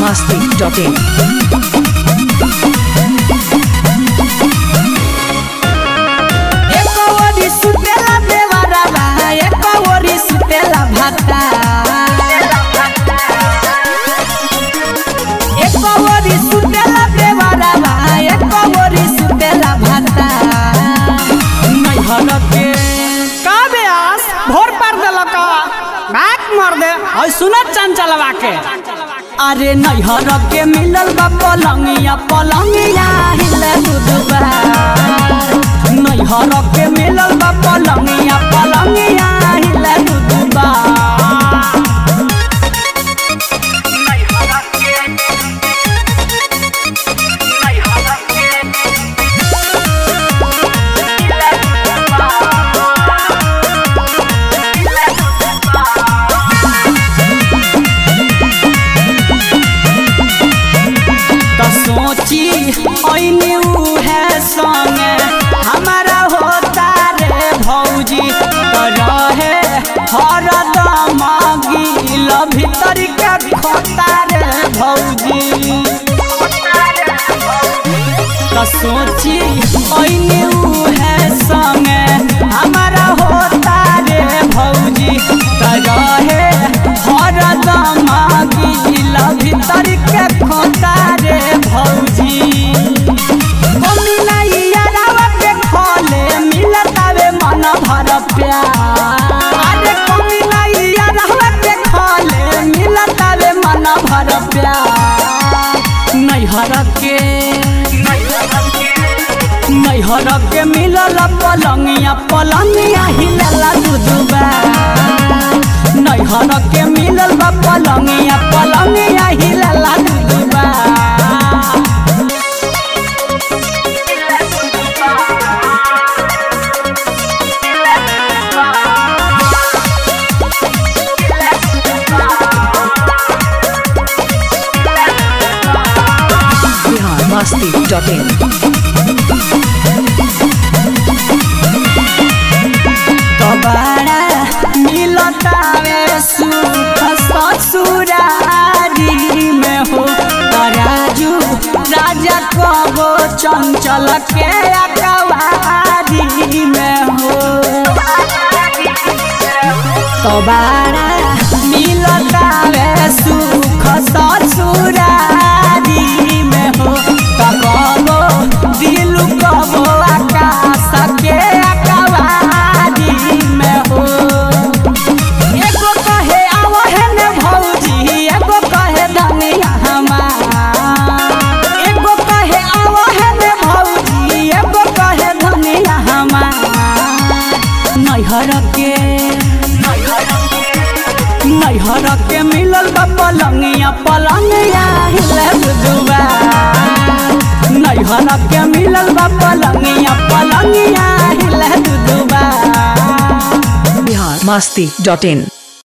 masti.in. एको ओरी सुतेला देवरवा एको ओरी सुतेला भाता एको ओरी सुतेला देवरवा एको ओरी सुतेला भाता नैहर के का बेआस भोर पर देलक भात मार दे और सुनत चंचलवा के अरे नैहर के मिलल बा पलंगिया पलंगिया हिले दुदुबा नैहर के मिलल बा पलंगिया पलंगिया हिले दुदुबा तो सोची ऐनी है संगे हमारा होता रे भौजी तो रहे हर दम गिल भीतर के खोता रे भौजी तो सोची ऐनी है संगे हमारा होता रे भौजी तो रहे हर दम गिल भीतर के खोता रे भौजी मम्मी नहीं यारावा पे खोले मिलतावे मन भर प्यार अरे मम्मी नहीं यारावा पे खोले मिलतावे मन भर प्यार नैहर के नैहर के मिलल पलंगिया पलंगिया हिलला दुदुबा नैहर के मिलल बा पलंगिया पलंगिया हिलला दुदुबा Bihar masti.in. कबाड़ा मिलतावे सुख ससुरारी में हो तराजू राजा कबो चंचल के अकवारी में हो कबाड़ा मिलतावे सुख ससुरारी में हो कबो दिल कबो आकाश के अकवारी में हो एगो कहे आवो है ने भौजी एगो कहे धनिया हमार एगो कहे आवो है ने भौजी एगो कहे धनिया हमार नैहर के नैहर के मिलल बा पलंगिया पलंगिया हिले दुदुबा नैहर के मिलल बा पलंगिया पलंगिया हिले दुदुबा Bihar masti.in.